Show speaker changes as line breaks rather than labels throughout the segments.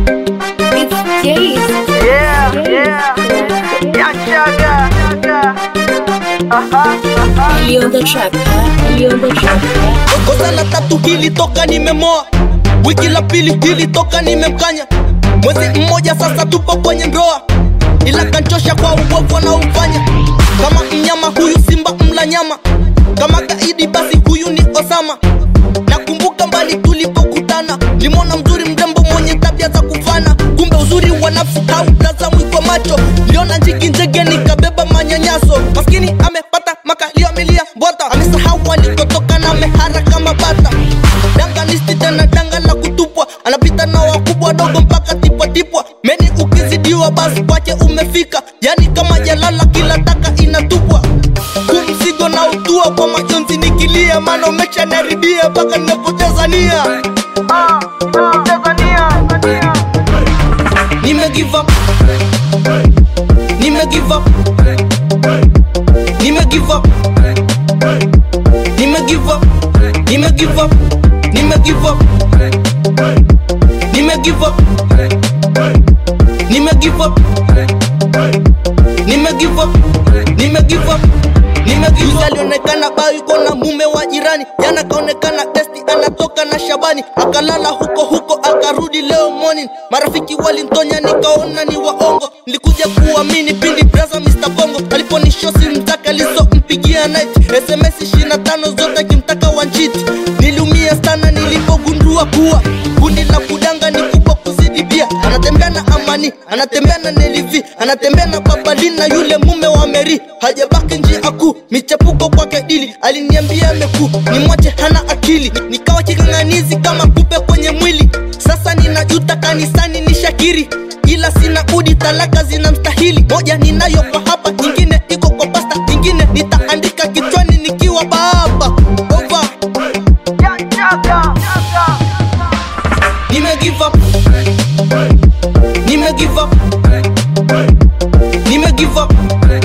It's Jace.
Yeah, yeah. Young Sugar. Aha, aha.
Ellie on the track, huh? Ellie on the track, huh?
kosa la tatu hili toka nimemoa wiki la pili hili toka nimemkanya mwezi mmoja sasa tupo kwenye ndoa ila kanchosha kwa ubovu anaofanya kama mnyama huyu simba mla nyama kama gaidi basi huyu ni osama nakumbuka mbali tulipokutana limona mzuri mrembo mwenye tabia za kufana kumbe uzuri wa nafsi hautazamwi kwa macho liona njiki njege nikabeba manyanyaso maskini amepata makalio amelia bota amesahau alikotoka na amehara kama bata danga nisti tena danga la kutupwa anapita na wakubwa dogo mpaka tipwatipwa meni ukizidiwa basi kwache umefika yani kama jalala kila taka inatupwa kumzigo na utua kwa majonzi nikilia maana umeshanaribia mpaka ninapoteza nia
Ah, ah, Tanzania.
nime give up nime give up nime give up nime give up nime give up nime give up nime give up nime give up nime give up nime give up nimegiza alionekana baiko na mume wa jirani jana kaonekana testi anatoka na shabani akalala huko huko akarudi leo morning marafiki walintonya nikaona ni waongo nilikuja kuamini pindi braza mr bongo aliponishosi mtaka alizompigia night sms 25 zote akimtaka wanchiti niliumia sana nilipogundua kuwa kundi la kudanga ni kubwa kuzidi bia anatembea na amani anatembea na nelivi anatembea na babalina yule mume wa meri hajabaki njia kuu michepuko kwake dili aliniambia amekuu ni mwache hana akili nikawa king'ang'anizi kama kupe kwenye mwili sasa ninajuta kanisani ni shakiri ila sina udi talaka zina mstahili moja ninayo kwa hapa nyingine iko kwa pasta nyingine nitaandika kichwani nikiwa baba over
Young Sugar.
nime give up nime give up nime give up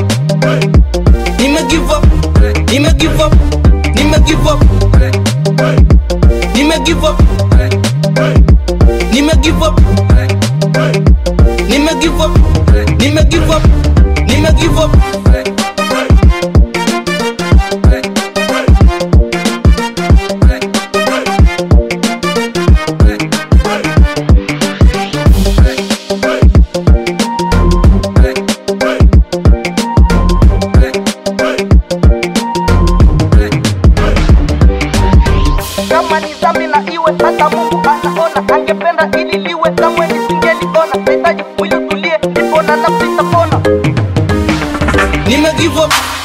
nime give up nime give up nime give up nime give up nime give up nime give up nime give up nime give up
kama ni dhambi na iwe hata mungu anaona angependa ili liwe kamwe nisingeliona nahitaji mwili utulie ndipo na nafsi itapona
nime give up